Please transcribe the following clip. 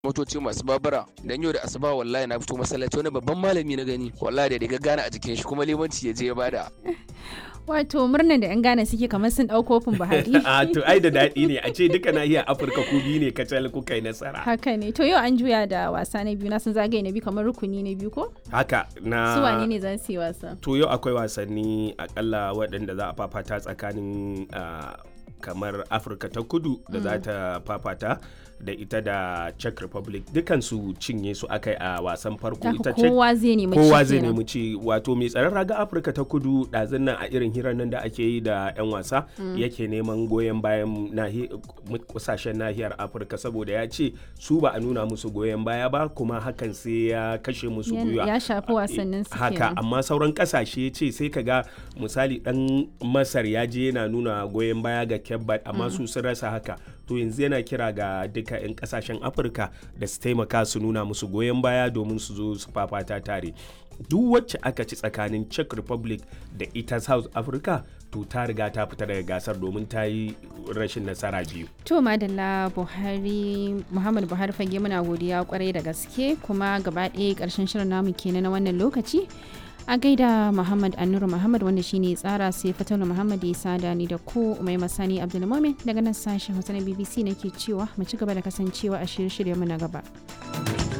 motoci masu babura dan yau da asuba wallahi na fito masallaci wani babban malami na gani wallahi da daga gane a jikin shi kuma limanci ya je ya bada Wato murnan da 'yan Ghana suke kamar sun ɗau kofin Buhari. a to ai da daɗi ne a ce duka nahiyar afirka ku biyu ne kacal kuka yi nasara Haka ne. To yau an juya da wasa na biyu na sun zagaye na biyu kamar rukuni na biyu ko? haka na Su wane ne za su yi wasa? to yau akwai wasanni akalla waɗanda za a fafata tsakanin ah, kamar afirka ta kudu da za ta fafata da ita da czech republic dukansu cinye su akai a wasan farko Haka ita czech kowa zai nemi kowa ci zai kenan. nemi ci wato mai tsaron raga afirka ta kudu ɗazun nan a irin hirar nan da ake yi da 'yan wasa yake neman goyon bayan nahi- kusashen nahiyar afirka saboda ya ce su ba a nuna musu goyon baya ba kuma hakan sai ya kashe musu Ya- gwiwa ya shafi wasannin su haka kenan. amma sauran kasashe ce sai ka ga misali dan masar ya je yana nuna goyon baya ga kebbat amma su sun rasa haka to yanzu yana kira ga duka 'yan kasashen afirka da su taimaka su nuna musu goyon baya domin su zo su fafata tare duk wacce aka ci tsakanin czech republic da ita south africa to ta riga ta fita daga gasar domin ta yi rashin nasara biyu To madalla Buhari Muhammad Buhari fage muna godiya kwarai da gaske kuma gaba ɗaya ƙarshen shirin namu kenan na wannan lokaci. A gaida Muhammad Annuru Muhammad wanda shine tsara sai Fatalu Muhammad ya sada ni da ku Umai Masani Abdulmumin daga nan sashen Hausa na BBC nake cewa mu ci gaba da kasancewa a shirye-shirye mu na gaba.